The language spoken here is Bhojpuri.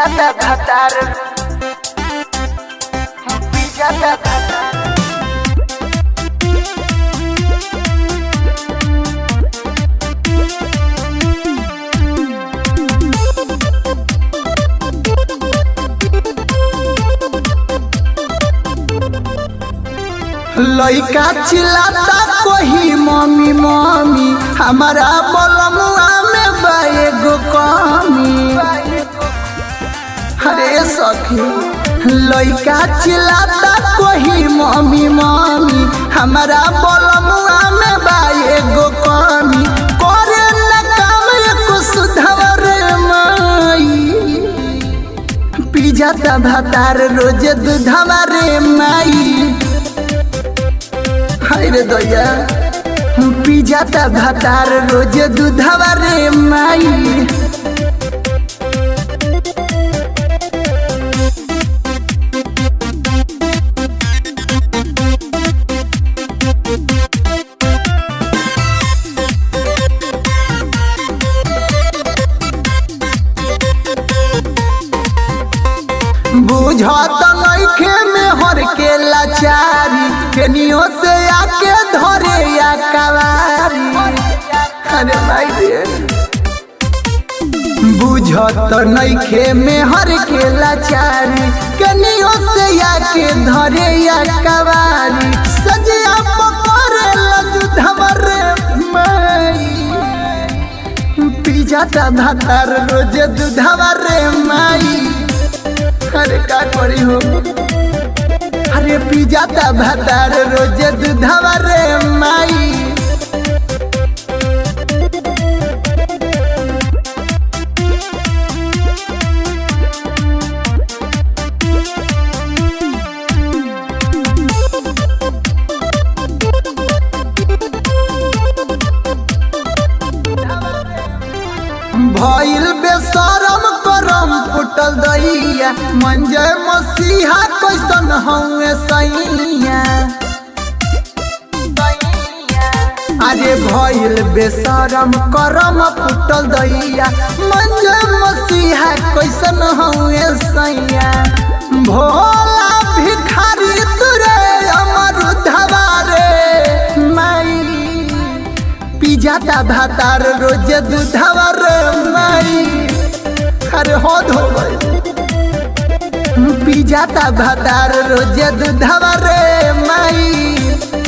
पिजाता भातार पिजाता भातार लइका चिल्लाता कोही मम्मी मम्मी हमारा बलमुआ में बा एगो कमी अरे सखी लइका चिल्लाता कोही मम्मी मम्मी हमारा बलमुआ में बा एगो कमी करे न काम एको सुधवर माई पिजाता भातार रोज दूधवा रे माई हाय रे दैया पिजाता भातार रोज दूधवा रे माई बुझत नइखे में हर के लाचारी केनियो से आके धरे या कवारी अरे भाई रे बुझत नइखे में हर के लाचारी केनियो से आके धरे या कवारी सजिया पकड़े लजु धमर माई पिजाता भातार रोज दूधवा रे माई अरे का करी हो अरे पिजाता भातार रोज दूधवा रे माई भइल बेसरम करम फुटल दैया मंजय मसीहा कैसन हउए सैया अरे भइल बेसरम करम फुटल दैया मंजय मसीहा कैसन हउए सैया भोला भिखारी तुरे अमर धवारे माई पिजाता भातार रोज दूधवा रे माई अरे हो धो पिजाता भातार रोज दूधवा रे माई